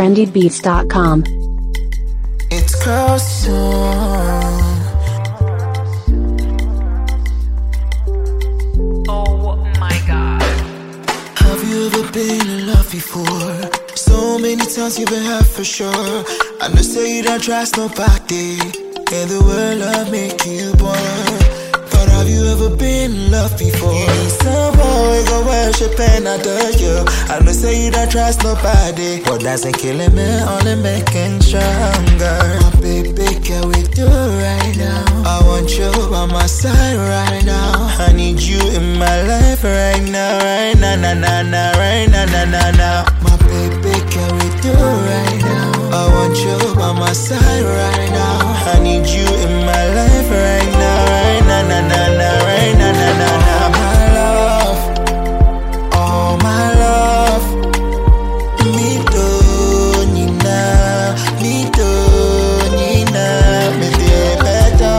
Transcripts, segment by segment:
trendybeats.com. It's custom. Oh my god. Have you ever been in love before? So many times you've been hurt for sure. I know say you don't trust nobody. And the world love make you born. But have you ever been in love before? You need someone we go worship and adore you. I know say you don't trust nobody. What doesn't kill him, it only making stronger. My baby, can we do right now? I want you by my side right now. I need you in my life right now, right now, na na na, right now, na na na. My baby, can we do right now? I want you by my side right now. I need you in my life right now, right now, na na na, right now, na na na. My love, oh my love. Me do Nina, me do Nina, me de better.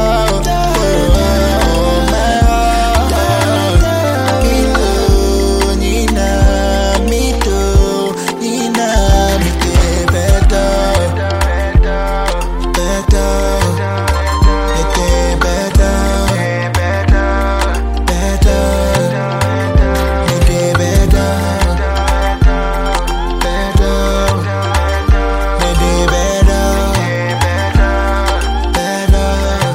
Oh my love, me do Nina, me do Nina, me de better, better, me de better, better, me de better. Better, maybe better, better.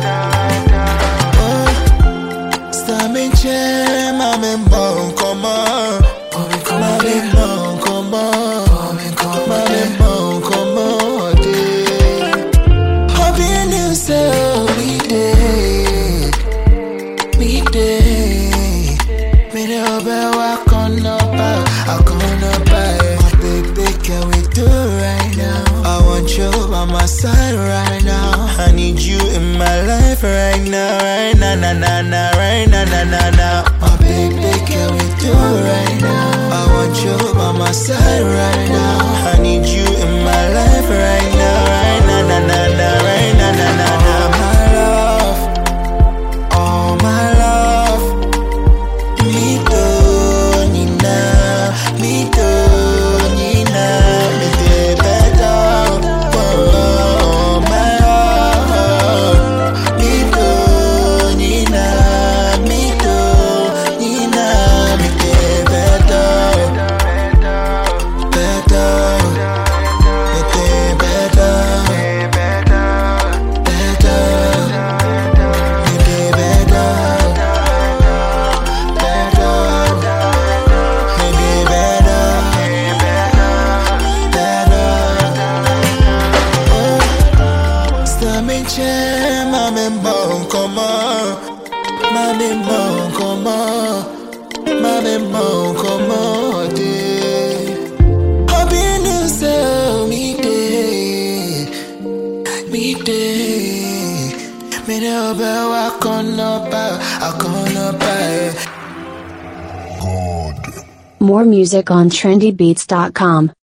Oh, Stamin' chair, mami bon comment, mami bon comment, mami bon comment. Hobby new so we day, we day. Me the obe walk on up, I come up, my baby, can we do right now? I want you by my side right now. I need you in my life right now, right now, na na na, right now, na na na. My baby, can we do right now? I want you by my side right now. I need you in my life right now, right now, na na na, right now, na na na. My love, oh my love. Me do Nina, me do Nina, me de better. Oh my love, me do Nina, me do Nina, me de better, better, me de better, better, me de better. Better, maybe better, better. Oh, Stamin' chair, mami bon comment, mami bon comment, mami bon comment day. Hobby new so me day, me day. Me the obe walk on up, I come up. More music on trendybeats.com.